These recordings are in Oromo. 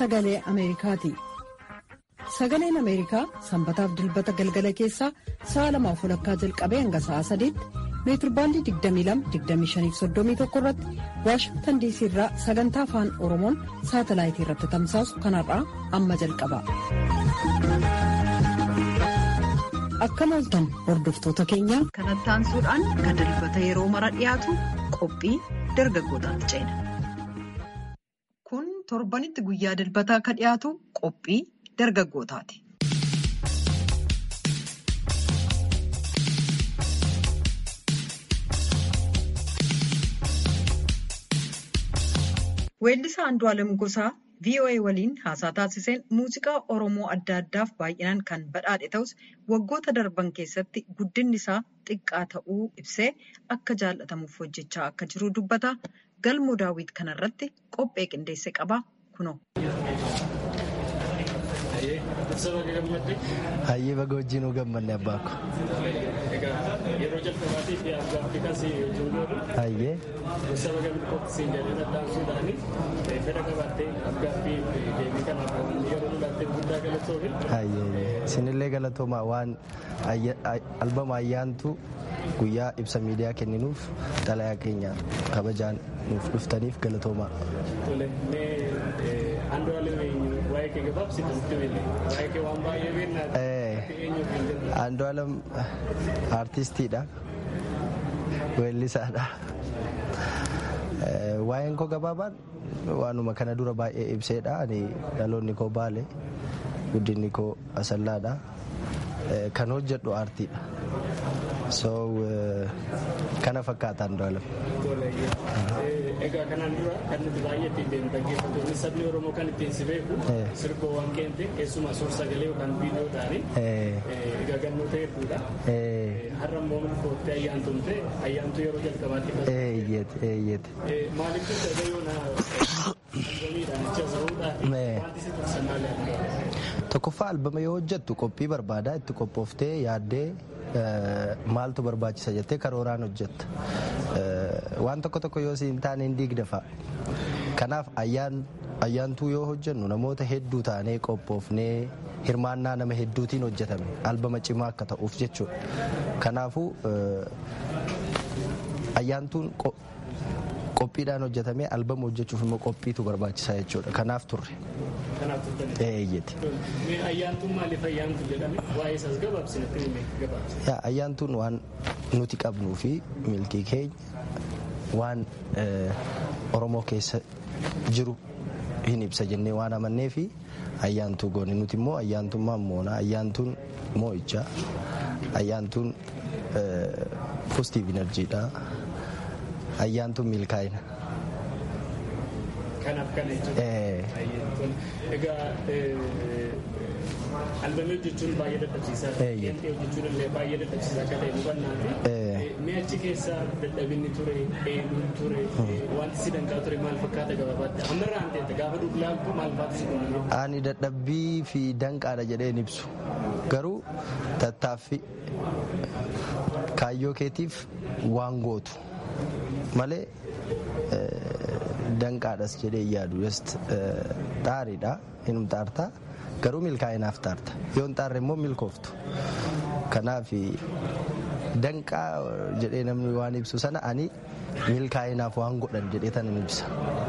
sagalee Ameerikaati. Sagaleen Ameerikaa sanbataaf dilbata galgala keessaa sa'a lamaaf walakkaa jalqabee hanga sa'a sadiitti meetirbaandii 22-25-31 irratti Waashingtan diisii irraa sagantaa afaan Oromoon saatalaayitii irratti tamsaasu kanarraa amma jalqaba. Akkam ooltan hordoftoota keenya. Kanatti aansuudhaan kan dilbata yeroo mara dhiyaatu qophii dargaggootaatti ceena. Kun torbanitti guyyaa dilbataa akka dhiyaatu qophii dargaggootaati. Weellisaa Andu'aalem Gosaa VOA waliin haasaa taasiseen muuziqaa Oromoo adda addaaf baay'inaan kan badhaadhe ta'us waggoota darban keessatti guddinni isaa xiqqaa ta'uu ibsee akka jaallatamuuf hojjechaa akka jiru dubbata. Galmoo daawwit kanarratti qophee qindeesse qaba kunoo. Hayyee baga wajjin gammanne abbaako. Yeroo jalqabaatiif gaaffii kasii ijoollee Hayyee. saba gamni qophisiin jedhanii addaansuudhaani fedha qabattee gaaffii deebii kanaaf yeroo lulaattee guddaa galatoofi. Hayyee. Isinillee galatooma waan albama ayyaantu guyyaa ibsa miidiyaa kenninuuf xalayaa keenya kabajaan nuuf dhuftaniif galatooma. Tole mee Andu'aalem waa'ee kee gabaabsitu nutti himi waa'ee kee waan baay'ee beeknaati. Eenyu kan jedhu. Andu'aalem aartistiidha. Weellisaadha. Waa'een koo gabaabaan waanuma kana dura baay'ee ibseedha. Ani dhaloonni koo baale guddinni koo asallaadha. Kan hojjedhu aartiidha. So kana fakkaata Andu'aalem. Egaa kanaan dura kan nuti baay'ee ittiin deemu dhaggeeffattoonni sabni Oromoo kan ittiin si beeku sirboowwan keente keessumaa suur sagalee yookaan viidiyoodhaani egaa gannoota hedduudha. Har'a immoo milkoottee ayyaantumte ayyaantu yeroo jalqabaatti Eeyyete eeyyete. maaliif jecha egaa yoona albamiidhaan jecha zahuudhaan wanti si tursan maali Tokkoffaa albama yoo hojjettu qophii barbaadaa itti qophooftee yaaddee maaltu barbaachisa jettee karooraan hojjetta. Waan tokko tokko yoo siin taane hin diigda fa'a. Kanaaf ayyaantuu yoo hojjennu namoota hedduu taanee qophoofnee hirmaannaa nama hedduutiin hojjetame albama cimaa akka ta'uuf jechuudha. Kanaafuu ayyaantuun qophiidhaan hojjetamee albama hojjechuuf immoo qophiitu barbaachisaa jechuudha. Kanaaf turre. Kanaaf turtanii. Eeyyeti. Mee ayyaantuun maaliif ayyaantu jedhame waa'ee isaas gabaabsinatti hime gabaabsi. Yaa ayyaantuun waan nuti qabnuu fi milkii keenya waan Oromoo keessa jiru hin ibsa jennee waan amannee fi ayyaantuu goone nuti immoo ayyaantummaan moona ayyaantuun moo'ichaa ayyaantuun poozitiiv inerjiidha ayyaantuun milkaa'ina. Kanaaf kana jechuudha. Egaa albamii hojjechuun baay'ee dadhabsiisaa qeenxee hojjechuun illee baay'ee dadhabsiisaa akka ta'e hubannaati. Mee achi keessa dadhabinni ture, eenyuun ture, wanti si danqaa ture maal fakkaata gabaabaatti? Ammarraa hin ta'e gaafa dubbiftu maal faatu si dhumame? Ani dadhabbii fi danqaadha jedheen ibsu. Garuu tattaaffii kaayyoo keetiif waan gootu malee danqaadhas jedhee yaadu just xaariidha inum xaartaa garuu milkaa'inaaf xaarta yoo hin xaarre immoo milkooftu kanaaf danqaa jedhee namni waan ibsu sana ani milkaa'inaaf waan godhan jedhee tan hin ibsa.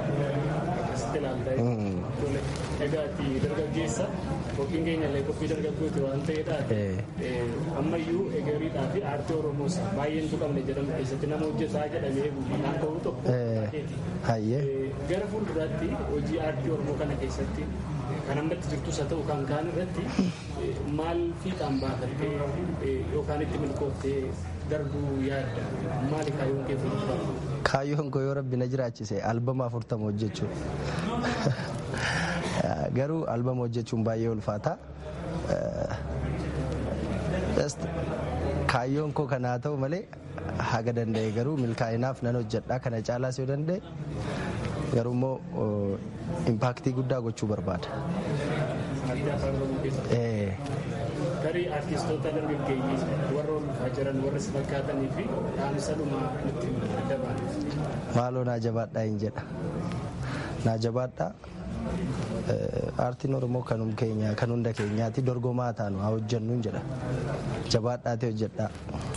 Egaa ati dargaggeessa qophiin keenya illee qophii dargaggooti waan ta'eedhaaf ammayyuu egeriidhaa fi aartii oromoos baay'een tuqamne jedhamu keessatti nama hojjetaa jedhamee kan ta'u tokko Hayyee. gara fuulduraatti hojii aartii oromoo kana keessatti kan ammatti jirtus haa ta'u kan kaan irratti maal fiixaan baafattee yookaan itti milkooftee darbuu yaadda maali kaayyoon kee fuulduraatti? Kaayyoon koo yoo rabbi na jiraachise albama afurtama hojjechuu. Garuu albama hojjechuun baay'ee ulfaata. Kaayyoon koo kana haa ta'u malee haga danda'e garuu milkaa'inaaf nan hojjedha kana caalaas yoo danda'e garuu immoo impaaktii guddaa gochuu barbaada. Garii artistoota dargaggeeyyii warra ol dhufaa jiran warra si fakkaatanii fi dhaamsa dhumaa nutti dabalu. Maaloo naa jabaadhaa hin jedha. Naa jabaadhaa aartiin oromoo kanum keenya kan hunda keenyaati dorgomaa taanu haa hojjennuun jedha jabaadhaatee hojjedhaa.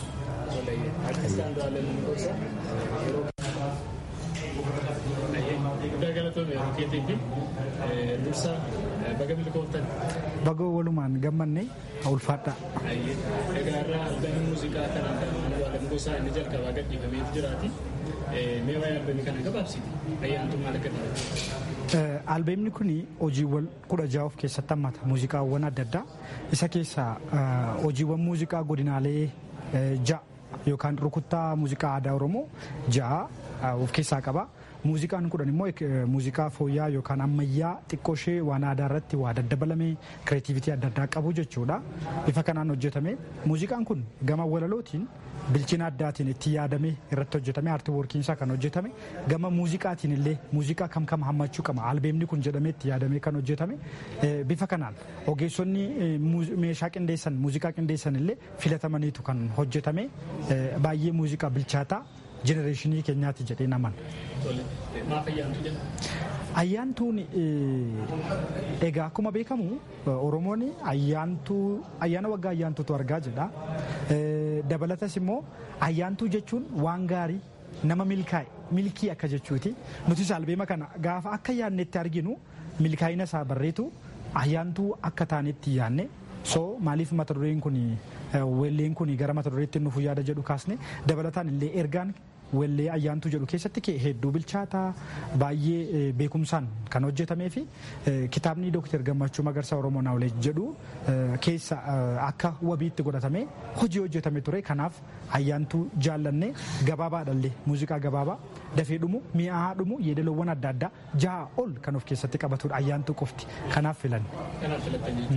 Guddaa galatoomii yeroo keetii fi dursa baga milkooftan. Baga walumaan gammanne ulfaadha. Egaa irraa albaanii muuziqaa kan Andu'aalem Gosaa inni jalqabaa gadhiifamee jiraati. Mee waa'ee albaanii kana gabaabsiti. Ayyaantu maal akka ta'e? Albeemni kun hojiiwwan kudha jaha of keessatti hammata muuziqaawwan adda addaa isa keessaa hojiiwwan muuziqaa godinaalee ja'a yookaan rukuttaa muuziqaa aadaa oromoo ja'a of keessaa qaba. Muuziqaan kudhan immoo muuziqaa fooyyaa yookaan ammayyaa xiqqoo ishee waan aadaa irratti waa daddabalamee kireetiivitii adda addaa qabu jechuudha. Bifa kanaan hojjetame. Muuziqaan kun gama walalootiin bilchina addaatiin itti yaadamee irratti hojjetame aartii woorkiinsaa kan hojjetame gama muuziqaatiin illee muuziqaa kam kam hammachuu qaba albeemni kun jedhamee itti yaadamee kan hojjetame bifa kanaan ogeessonni meeshaa qindeessan muuziqaa qindeessan illee filatamaniitu kan hojjetame baay'ee muuziqaa bilchaataa jenereeshinii keenyaati jedhee naman. Maaf ayyaantu jedhama? Ayyaantuun egaa akkuma beekamu Oromoon ayyaantuu ayyaana waggaa ayyaantuutu argaa jedha. Dabalatas immoo ayyaantuu jechuun waan gaarii nama milkaa'e milkii akka jechuuti. Nutis albeema kana gaafa akka yaannetti arginu milkaa'ina isaa barreetu ayyaantuu akka taanetti yaanne so maaliif mata dureen kun welleen kun gara mata dureetti nuuf yaada jedhu kaasne dabalataan illee ergaan wellee ayyaantuu jedhu keessatti hedduu bilchaataa baay'ee beekumsaan kan hojjetamee fi kitaabni dooktar gammachuu magarsaa oromoo naawulee jedhu keessa akka wabiitti godhatamee hojii hojjetame ture kanaaf ayyaantuu jaallanne gabaabaadhallee muuziqaa gabaabaa dafee dhumu mi'aa dhumu yeedaloowwan adda addaa jaha ol kan of keessatti qabatudha ayyaantuu qofti kanaaf filanne. Kanaaf filattanii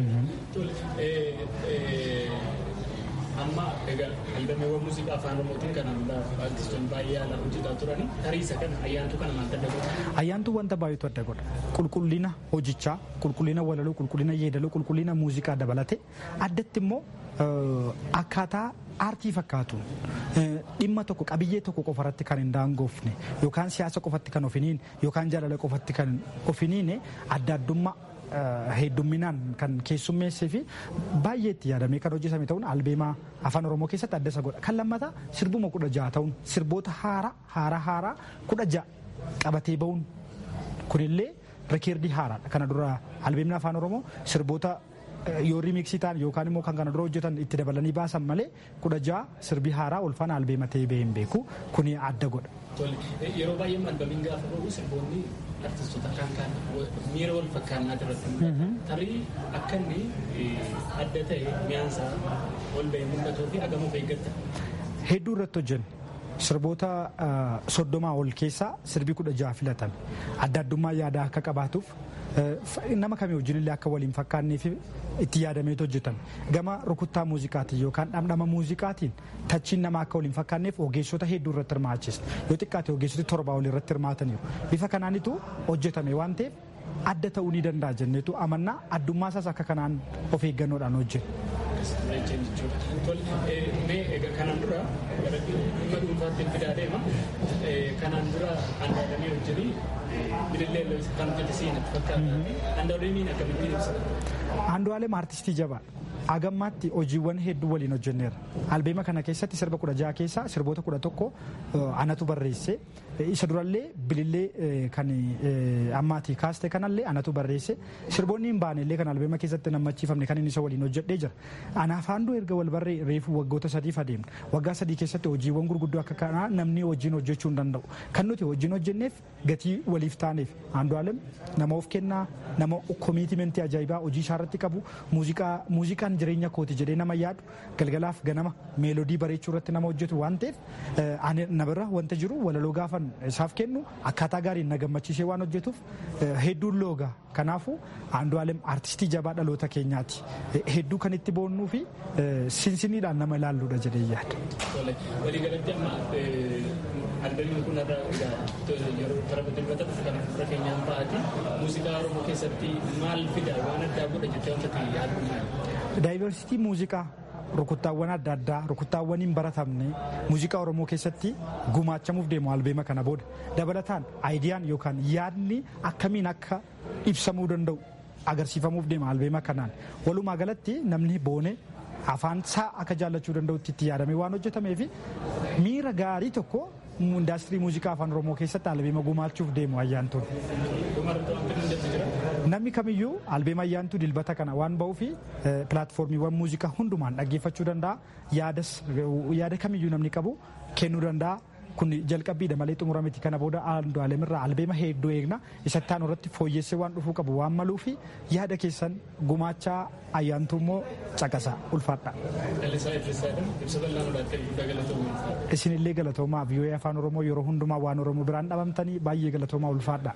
amma egaa albameewwan muuziqaa afaan oromootiin kan artistoonni baay'ee yaalaa hojjetaa turani tariisa kana ayyaantuu kana maal adda godha? Ayyaantuu wanta baay'eetu adda godha. Qulqullina hojichaa, qulqullina walaloo, qulqullina yeedaloo, qulqullina muuziqaa dabalate addatti immoo akkaataa aartii fakkaatuun dhimma tokko qabiyyee tokko qofarratti kan hin daangoofne yookaan siyaasa qofatti kan ofiniin yookaan jaalala qofatti kan ofiniin adda addummaa heddumminaan kan keessummeessee fi baay'ee itti yaadamee kan hojjetame ta'uun albeemaa afaan oromoo keessatti adda isa godha. Kan lammataa sirbuma kudha jaha ta'uun sirboota haaraa haaraa haaraa kudha jaha qabatee ba'uun kunillee rikeerdii haaraadha. Kana dura albeemni afaan oromoo sirboota yoo riimiksii ta'an yookaan immoo kan kana dura hojjetan itti dabalanii baasan malee kudha jaha sirbii haaraa olfaan albeema ta'ee bahee hin beeku kuni adda godha. Yeroo baay'ee albeemiin gaafa ba'u sirboonni artistoota kan kan miira wal fakkaannaa irratti tarii akka inni adda ta'e mi'aansaa ol bahee mul'atuu fi agamuuf eeggatta. Hedduu irratti hojjenne. Sirboota soddomaa ol keessaa sirbii kudha jaha filatan adda addummaa yaadaa akka qabaatuuf nama kamii wajjinillee akka waliin fakkaannee fi itti yaadameetu hojjetan gama rukuttaa muuziqaatiin yookaan dhamdhama muuziqaatiin tachiin nama akka waliin fakkaanneef ogeessota hedduu irratti hirmaachisa yoo xiqqaate ogeessoti torbaa ol irratti hirmaataniiru bifa kanaanitu hojjetame waan ta'eef adda ta'uu ni danda'a jenneetu amannaa addummaa isaas akka kanaan of eeggannoodhaan hojjeta. Mee egaa kanaan dura gara dhimma dhuunfaatti fidaa deema. Kanaan dura handaalamii hojjetanii bilillee kan hojjete seenatti fakkaata. Handaalemiin akkamittiin ibsita? Handaalem artistii jabaadha. Agammaatti hojiiwwan hedduu waliin hojjenneera. Albeema kana keessatti sirba kudha jaha keessaa sirboota kudha tokko anatu barreesse. Isa durallee bilillee kan ammaatii kaaste kanallee anatu barreesse. Sirboonni hin baane illee kan albeema keessatti nammachiifamne kan inni isa waliin hojjedhee jira. Anaaf haanduu erga wal barree reefu waggoota sadiif adeemna. Waggaa sadii keessatti hojiiwwan gurguddoo akka kanaa namni wajjin hojjechuu hin danda'u. Kan nuti wajjin hojjenneef gatii waliif taaneef Andu'aalem nama of kennaa nama komiitimentii ajaa'ibaa hojii isaa irratti qabu muuziqaan jireenya kooti jedhee nama yaadu galgalaaf ganama meelodii bareechuu irratti nama hojjetu waan ta'eef na bira wanta jiru walaloo gaafan isaaf kennu akkaataa gaariin na gammachiisee waan hojjetuuf hedduun looga kanaafuu Andu'aalem aartistii jabaa dhaloota keenyaati hedduu kan itti boonnuu fi sinsiniidhaan nama ilaalluudha jedhee yaada. Waliigalatti amma albeemni kun yeroo tapha dilbata kan fura keenyaan ba'ati muuziqaa oromoo keessatti maal fida waan addaa godha jettee wanta yaadu maali? Daayivarsiitii muuziqaa rukuttaawwan adda addaa rukuttaawwan hin baratamne muuziqaa oromoo keessatti gumaachamuuf deemu albeema kana booda dabalataan aayidiyaan yookaan yaadni akkamiin akka ibsamuu danda'u agarsiifamuuf deema albeema kanaan walumaa galatti namni boone afaan isaa akka jaallachuu danda'utti itti yaadamee waan hojjetameef miira gaarii tokko indaastirii muuziqaa afaan oromoo keessatti albeema gumaachuuf deemu ayyaantuun. Namni kamiyyuu albeema ayyaantuu dilbata kana waan ba'uuf pilaatfoormiiwwan muuziqaa hundumaan dhaggeeffachuu danda'a yaada kamiyyuu namni qabu kennuu danda'a. kun jalqabbiidha malee xumura miti kana booda Andu'aaleemirraa albeema hedduu eegna isatti aanu irratti fooyyessee waan dhufuu qabu waan maluu fi yaada keessan gumaachaa ayyaantuu immoo caqasa ulfaadha. Isinillee galatoomaa vii'oo'ee afaan oromoo yeroo hundumaa waan oromoo biraan dhabamtanii baay'ee galatoomaa ulfaadha.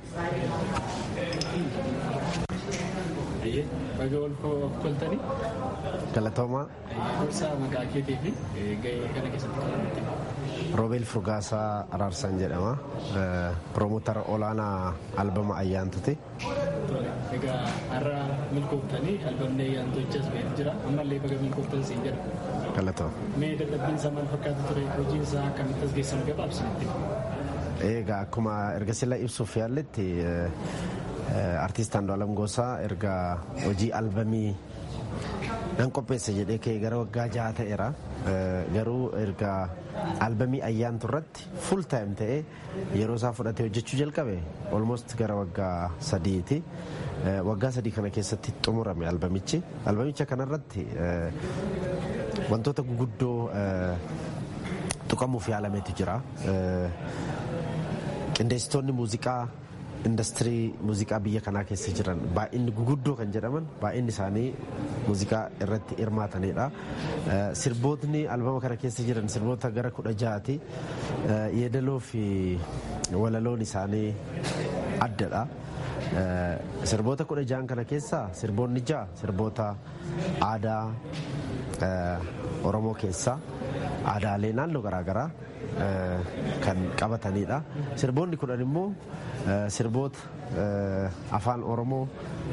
Baga ol koltanii. Galatoomaa. Gorsaa maqaa keetii fi gahee kana keessatti kan Roobeel Furgaasaa Araarsaan jedhama. Piroomootara olaanaa albama ayyaantuti. Egaa har'a milkooftanii albamni ayyaantu hojjas beeku jira. Ammallee baga milkooftan siin jedha. Galatoo. Mee dadhabbiin isaa maal fakkaatu ture? Hojiin isaa akkamitti as geessan gabaabsinitti? Egaa akkuma erga sila ibsuuf yaalletti artiist Andu'aalam Gosaa erga hojii albamii nan qopheessa jedhee ka'e gara waggaa jaha ta'eera. Garuu erga albamii ayyaantu irratti full time ta'ee yeroo isaa fudhatee hojjechuu jalqabe almost gara waggaa sadiiti. Waggaa sadii kana keessatti xumurame albamichi. Albamicha kanarratti wantoota guguddoo tuqamuuf yaalameetu jira. Qindeessitoonni muuziqaa industirii muuziqaa biyya kanaa keessa jiran baay'inni guguddoo kan jedhaman baay'inni isaanii muuziqaa irratti hirmaatanidha. Sirbootni albama kana keessa jiran sirboota gara kudha ja'ati. Yeedaloo fi walaloon isaanii addadha. Sirboota kudha ja'an kana keessa sirboonni ja'a sirboota aadaa Oromoo keessaa aadaalee naannoo garaagaraa kan qabatanidha. Sirboonni kudhan immoo sirboota afaan Oromoo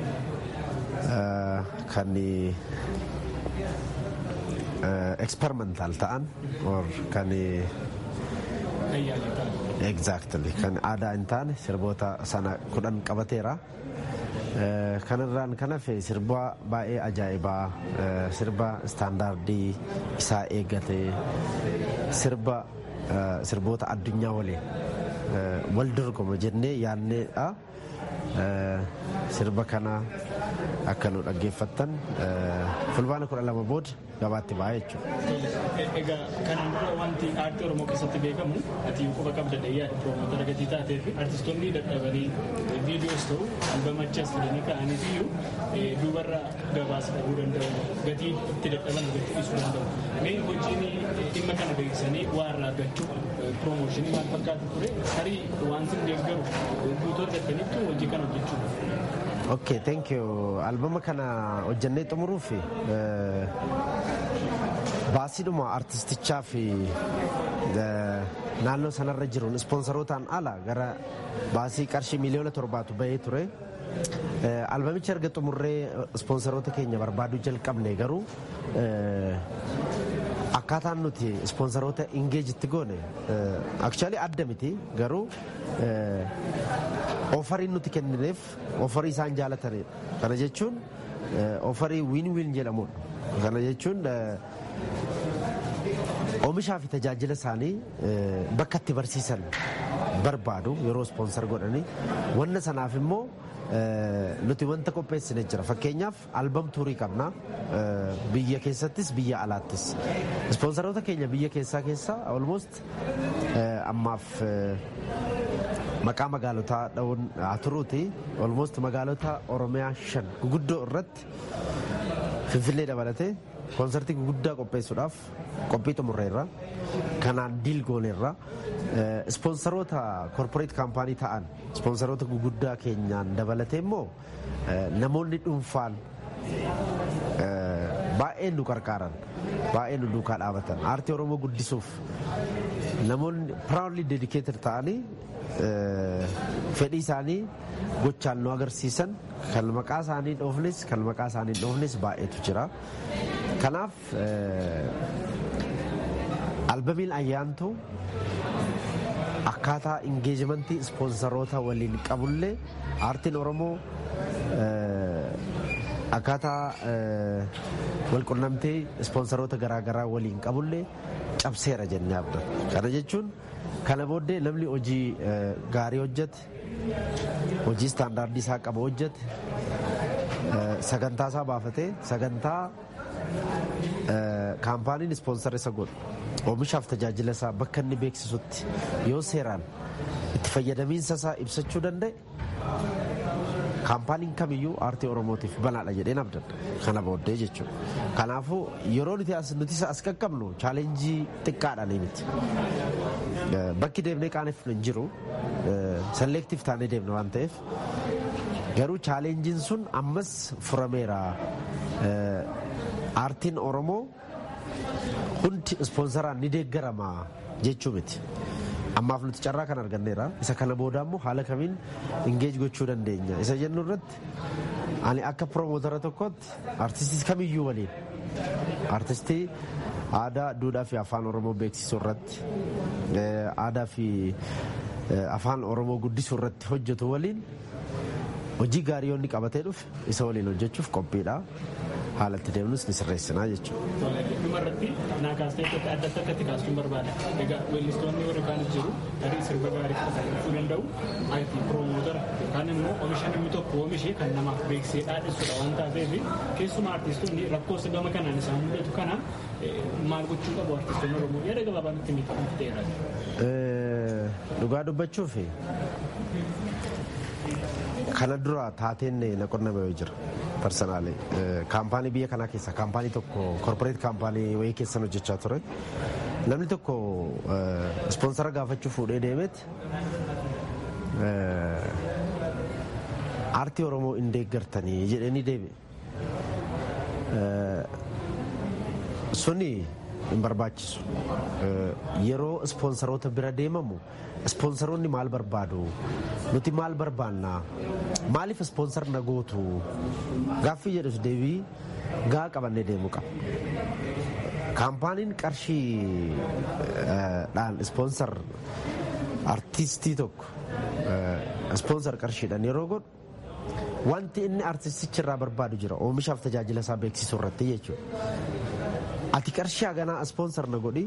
kan experimental ta'an or kan exactly kan aadaa hin taane sirboota sana kudhan qabateera. kanarraan kan hafe sirba baay'ee ajaa'ibaa sirba istaandaardii isaa eeggate sirba sirboota addunyaa waliin wal dorgoma jennee yaadneedha. Sirba kana akka nu dhaggeeffattan fulbaana kudha lama booda gabaatti ba'a jechuudha. Egaa kanaan dura wanti aartii Oromoo keessatti beekamu ati quba qabda dheeyyaa piroomootara gatii taatee fi artistoonni dadhabanii viidiyoos ta'u albamachas fidanii ka'anii iyyuu duubarra gabaasa dhabuu danda'u gatii itti dadhaban gatii dhiisuu danda'u. Mee hojiin dhimma kana beeksisanii waa irraa argachuu piroomooshinii maal fakkaatu ture tarii wanti deeggaru guutuu argataniitu hojii kana hojjechuu. Okay, thank you. Albama kana hojjannee xumuruuf baasiidhuma artistichaa fi naannoo sanarra jiruun ispoonsarotaan ala gara baasii qarshii miliyoona torbaatu bahee ture. Albamicha erga xumurree ispoonsaroota keenya barbaaduu jalqabne garuu akkaataan nuti ispoonsaroota ingeejitti goone akshaalii adda miti garuu ofariin nuti kennineef ofarii isaan jaalatanidha. Kana jechuun ofarii wiin wiin jedhamudha. Kana jechuun oomishaa fi tajaajila isaanii bakka itti barsiisan barbaadu yeroo ispoonsar godhanii wanna sanaaf immoo nuti wanta qopheessine jira fakkeenyaaf albam tuurii qabna biyya keessattis biyya alaattis ispoonsaroota keenya biyya keessaa keessaa almost ammaaf maqaa magaalotaa dha'uun haa turuuti almost magaalota oromiyaa shan guguddoo irratti finfinnee dabalatee koonsartii guguddaa qopheessuudhaaf qophii xumurreerra kanaan diil gooneerra ispoonsaroota korporeet kaampaanii ta'an ispoonsaroota guguddaa keenyaan dabalatee immoo namoonni dhuunfaan baay'een nu qarqaaran baay'een nu duukaa dhaabatan aartii oromoo guddisuuf namoonni proudly dedicated ta'anii fedhii isaanii gochaan nu agarsiisan kan maqaa isaanii dhoofnes kan maqaa isaanii dhoofnes baay'eetu jira. Kanaaf albamiin ayyaantuu akkaataa ingeejimentii ispoonsaroota waliin qabullee aartiin Oromoo akkaataa walqunnamtii ispoonsaroota garaagaraa waliin qabullee cabseera jennee abdanna. Kana jechuun kana booddee namni hojii gaarii hojjete hojii istaandaardii isaa qabu hojjete sagantaa isaa baafatee sagantaa kaampaaniin ispoonsar isa godhu oomishaaf tajaajila isaa bakka inni beeksisutti yoo seeraan itti fayyadamiinsa isaa ibsachuu danda'e kaampaaniin kamiyyuu aartii oromootiif banaadha jedheen abdanna kana booddee jechuudha. Kanaafuu yeroo nuti as nuti as qaqqabnu chaalenjii xiqqaadhaan miti. Bakki deemnee qaaneffnu hin jiru selektiif taanee deemna waan ta'eef garuu chaalenjiin sun ammas furameera. Aartiin Oromoo hundi ispoonsaraan ni deeggarama jechuu miti. Ammaaf nuti carraa kan arganneera. Isa kana booda immoo haala kamiin ingeej gochuu dandeenya. Isa jennu irratti ani akka piroomootara tokkootti artistii kamiyyuu waliin artistii aadaa, duudhaa fi afaan Oromoo beeksisuu irratti aadaa fi afaan Oromoo guddisuu irratti hojjetu waliin hojii gaarii yoo inni qabatee dhufe isa waliin hojjechuuf qophiidha. haala itti deemnus ni sirreessinaa jechuudha. Dhumarratti naa kaastee adda adda akkatti kaasuun barbaada. Egaa weellistoonni warri kaan jiru tarii sirba gaarii fudhachuu danda'u ati piroomootara yookaan immoo oomisha namni tokko oomishee kan namaaf beeksisee dhaadhessudha waan taateef keessumaa artistoonni rakkoo gama kanaan isaan mudatu kana maal gochuu qabu artistoonni Oromoo yaada gabaabaa nutti ni qabu ta'eera. Dhugaa dubbachuuf kana dura taateen na qunname jira. personaali kaampaanii biyya kanaa keessa kaampaanii tokko korporeet kaampaanii wayii keessan hojjechaa ture namni tokko ispoonsara gaafachuu fuudhee deemeeti aartii oromoo hin deeggartanii jedhanii deebi'e suni hin barbaachisu yeroo ispoonsaroota bira deemamu ispoonsaroonni maal barbaadu nuti maal barbaanna maaliif ispoonsar na gootu gaaffii jedhus deebii gaa qabannee deemuu qaba. Kaampaaniin qarshiidhaan ispoonsar artistii tokko ispoonsar qarshiidhaan yeroo godhu wanti inni artistichi irraa barbaadu jira oomishaaf tajaajila isaa beeksisuu irratti jechuudha. Ati qarshii haganaa ispoonsar na godhi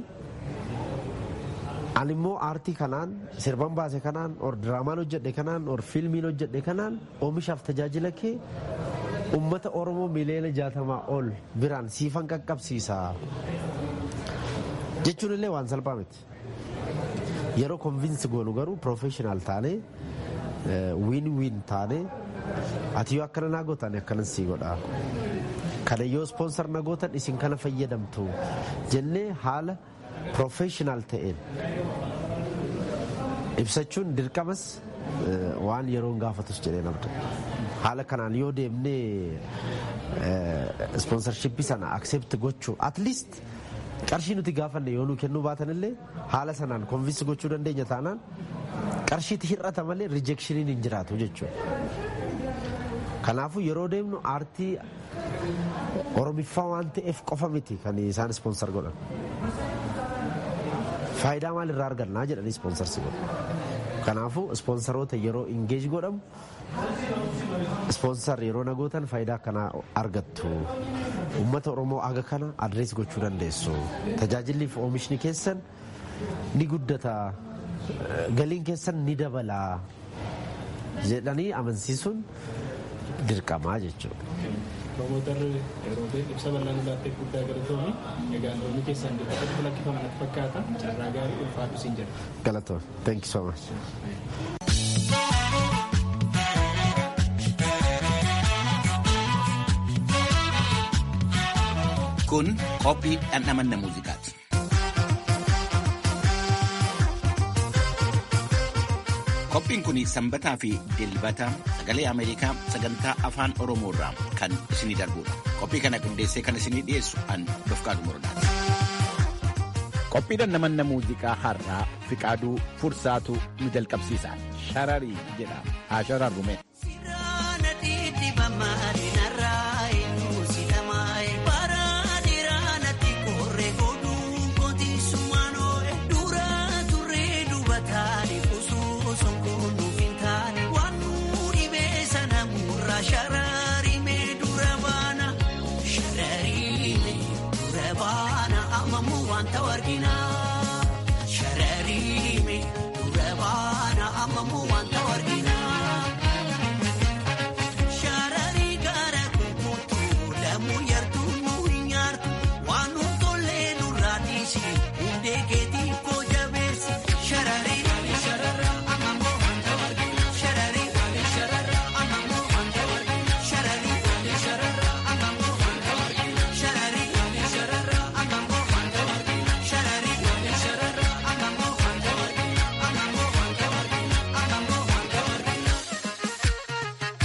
ani immoo aartii kanaan sirban baase kanaan or diraamaan hojjedhe kanaan or fiilmiin hojjedhe kanaan oomishaaf tajaajila kee ummata oromoo miliyoona jaatamaa ol biraan siifan qaqqabsiisa jechuun illee waan salphaa miti yeroo konvinsi goonu garuu piroofeshinaal taane wiin wiin taane ati yoo akkana naa gootan akkanan sii godha kana yoo ispoonsar na gootan isin kana fayyadamtu jennee haala piroofeshinaal ta'een ibsachuun dirqamas waan yeroon gaafatus jedhee namta haala kanaan yoo deemnee ispoonsarshippii sana akseepti gochuu atliist qarshii nuti gaafanne yoo nu kennuu baatan illee haala sanaan konvinsi gochuu dandeenya taanaan qarshiitti hir'ata malee rijeekshiniin hin jiraatu jechuudha. Kanaafuu yeroo deemnu aartii oromiffaa waan ta'eef qofa miti kan isaan ispoonsar godhan. Faayidaa maal irraa argannaa jedhanii ispoonsarsi godhu. Kanaafuu ispoonsaroota yeroo ingeej godhamu ispoonsar yeroo nagootan faayidaa akkanaa argattu. Uummata Oromoo aga kana adrees gochuu dandeessu. Tajaajilli fi oomishni keessan ni guddata. Galiin keessan ni dabala. jedhanii amansiisuun dirqamaa jechuudha. Promootarri yeroo ta'e ibsa bal'aan laatteef guddaa galatoomii egaa looni keessan dirqamatti lakkifaman fakkaata carraa gaarii ulfaatu siin jedha. Galatoon. Thank you so much. Kun qophii dhandhamanna muuziqaati. Qophiin kun sanbataa fi dilbata sagalee Ameerikaa sagantaa afaan Oromoo irraa kan isinii darbudha. Qophii kana qindeessee kan isinii dhiyeessu an Dofqaadu Morodaati. Qophii dhandhamanna muuziqaa har'aa Fiqaaduu Fursaatu nu jalqabsiisa. Shararii jedha. Haa shararrume. Sirana didi bamari narai nusi damai paradira Sharariime dura baana amamuu wanta warginaa. Sharariime dura baana amamuu wanta warginaa. Shararii gara kukuutu lamuu yartuu nuu hin nyaartu waan nu tollee nurraa dhiisi hundee keetii koo jabeessi. Shararii shararra amamuu wanta warginaa. Shararii shararra amamuu wanta warginaa. Shararii shararra amamuu wanta warginaa. Shararii shararra amamuu wanta warginaa. Shararii shararra amamuu wanta warginaa. Amamuu wanta warginaa. Amamuu wanta warginaa.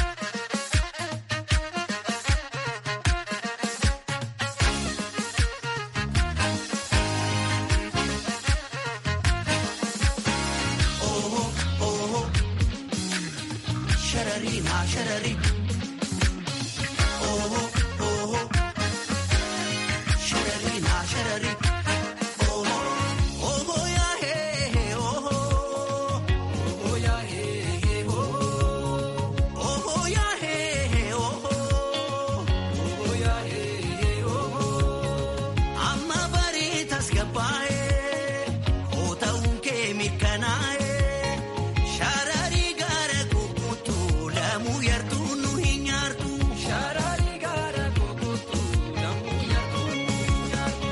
Sharari ma sharari. Oh oh. Sharari ma sharari. Oh oh ya hey oh oh ya hey oh oh ya hey oh oh ya hey oh amma bareetas gabaa'ee oo ta'uun kee mirkanaa'ee. Shararii gara kukuutu lamuu yartuu nu hin nyaartu. Shararii gara kukuutu lamuu yartuu nu hin nyaartu.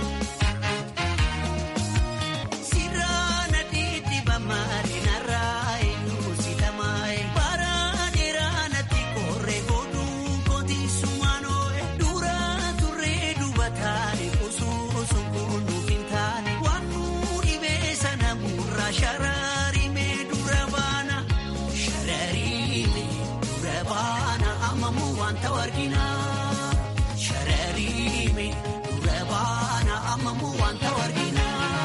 Sirraana dhiitti bammaari narraa eenyu si tamaaye. Baraa natti korree godhuu kooti sumaanooye. Dura turree dubataane osoo sunkuun nuuf hin taane. Waan nu dhibee sana murraa shararii mee dura baana. Shararii mee dura baana amamuu wanta warginaa. Shararii mee dura baana amamuu wanta warginaa.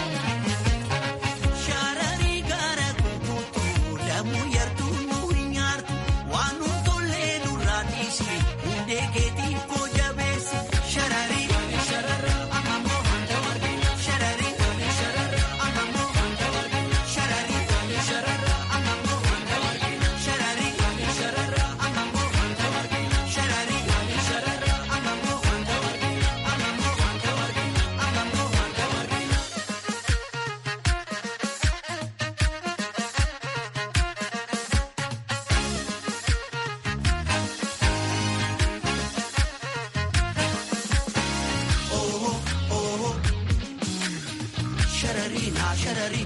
Shararii gara kukuutu lamuu yartuu nu hin nyaartu waan nu tollee nurraa dhiisi hundee keetii koo jabeessi. Shararii shararra amamuu wanta warginaa. Shararii shararra amamuu wanta warginaa. Shararii shararra amamuu wanta warginaa. Shararii shararra amamuu wanta warginaa. Shararii shararra amamuu wanta warginaa. Amamuu wanta warginaa. Amamuu wanta warginaa. Shararii na shararii.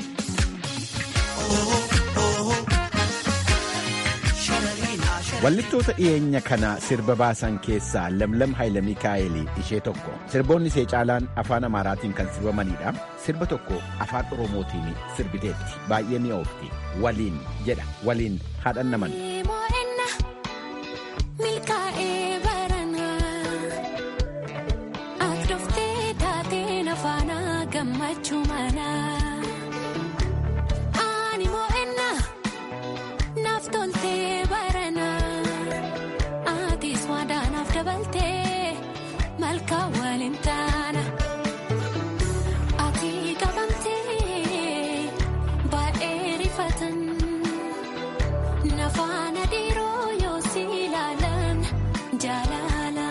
Shararii na shararii. Wallittoota dhiyeenya kana sirba baasan keessaa Lamlam Hayila Mikaa'elii ishee tokko. Sirboonni ishee caalaan afaan Amaaraatiin kan sirbamanidha. Sirba tokko afaan Oromootiin sirbiteetti. Baay'ee mi'oofti. Waliin jedha. Waliin haadhan naman. Mo'enna milkaa'ee baranaa ati dhuftee taatee nafaana gammachuu manaa ani mo'enna naaf toltee baranaa atis waadaanaaf dabaltee malkaa waliin taana ati qabamtee baay'ee rifatan. Nafaana dhiiroo yoo si ilaalan jaalala.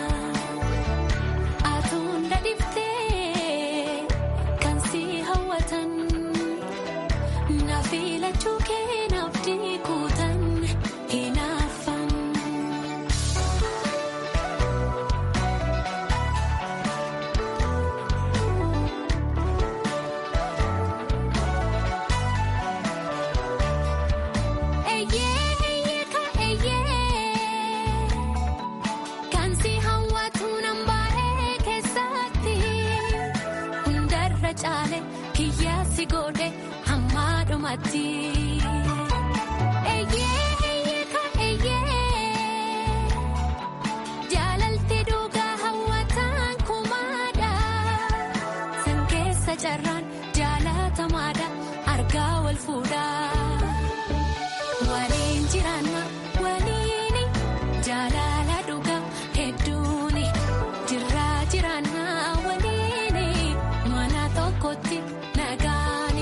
Atuun dadhiftee kan si hawwatan. Naaf ilachuu kee naaf diikuutan hinaafan. Eeyyee eeyyee ka eeyyee kan si hawwatu nan baay'ee keessatti hundarra caale kiyyaa si godhe hammaa dhumatti. Eeyyee eeyyee ka eeyyee jaalalti dhugaa hawwataan kumaadha san keessa carraan jaalatamaadha argaa wal fuudhaa. Waliin jiraanna waliini jaalala dhugaa hedduuni jirraa jiraanna waliini mana tokkotti nagaani.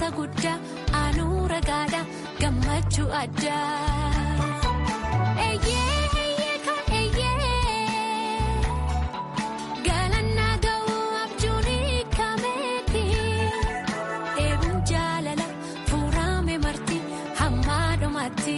badhaasa guddaa anuu ragaadha gammachuu addaa. Eeyyee eeyyee ka eeyyee galannaa ga'uu abjuun kameeti dheebuun jaalala fuurame marti hammaa dhumatti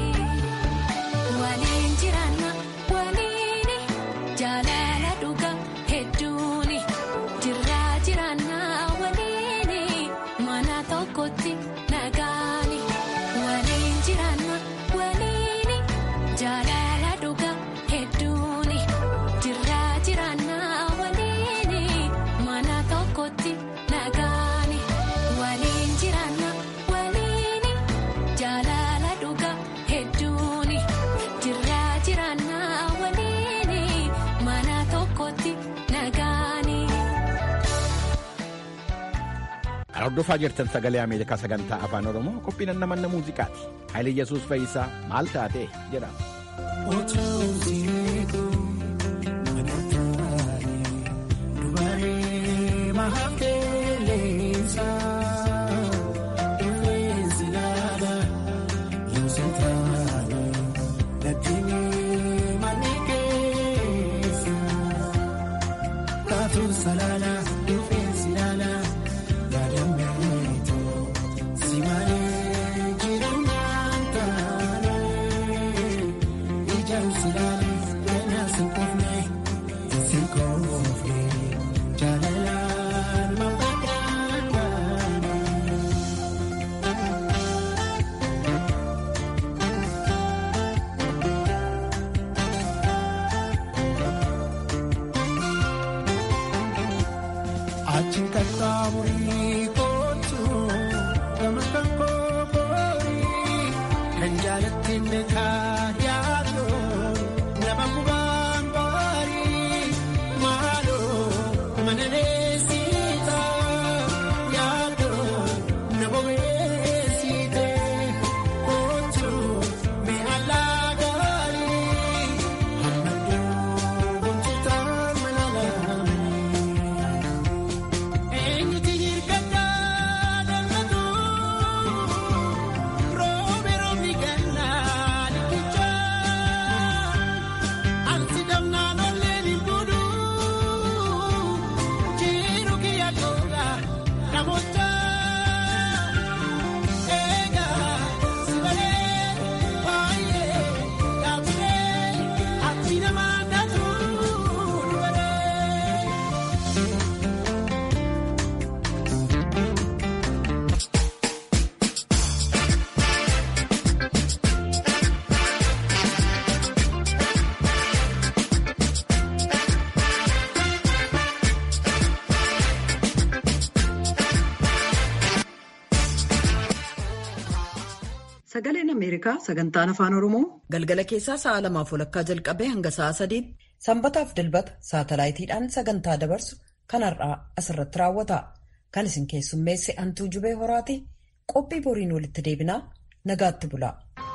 waliin jiraanna waliini jaalala dhugaa hedduuni jirraa jiraanna waliini mana tokkotti nagaani waliin jiraanna waliini jaalala dhugaa hedduuni jirraa jiraanna waliini mana tokkotti nagaani waliin jiraanna waliini jaalala dhugaa hedduuni jirraa jiraanna waliini mana tokkotti nagaani. Kan hordofaa jirtan sagalee Ameerikaa sagantaa afaan Oromoo qophiin namanna muuziqaati. Haayile Yesuus Fayyisaa maal taate jedhama. Salala, defense, salala, yadameto, simale, jirunantane, ijam silale, yana sinkofne, sinkofne, jalala, mapakane. Achi qaxxaamurii kootu gama kan kookoorii kan jaalatti meeqaa yaadu nama gubaan baarii maaloo mana neesiita yaadu nama weesiite kootu mi'a laagaarii hamma duubontuutaan mana laamanii. Eenyuti hirkattaa daldalatu roobe roobni gannaa liqichaa ansi damnaan olleen hin buudhu jiru kiyya googa namoota eegaa si balee baay'ee dhaabbilee ati namaa dhatu dubaree. Sagaleen Ameerikaa sagantaan afaan Oromoo galgala keessaa sa'a lamaaf walakkaa jalqabee hanga sa'a sadiitti sanbataaf dilbata saatalaayitiidhaan sagantaa dabarsu kan har'aa asirratti raawwata. Kan isin keessummeesse Antuu Jubee Horaati qophii boriin walitti deebinaa nagaatti bula.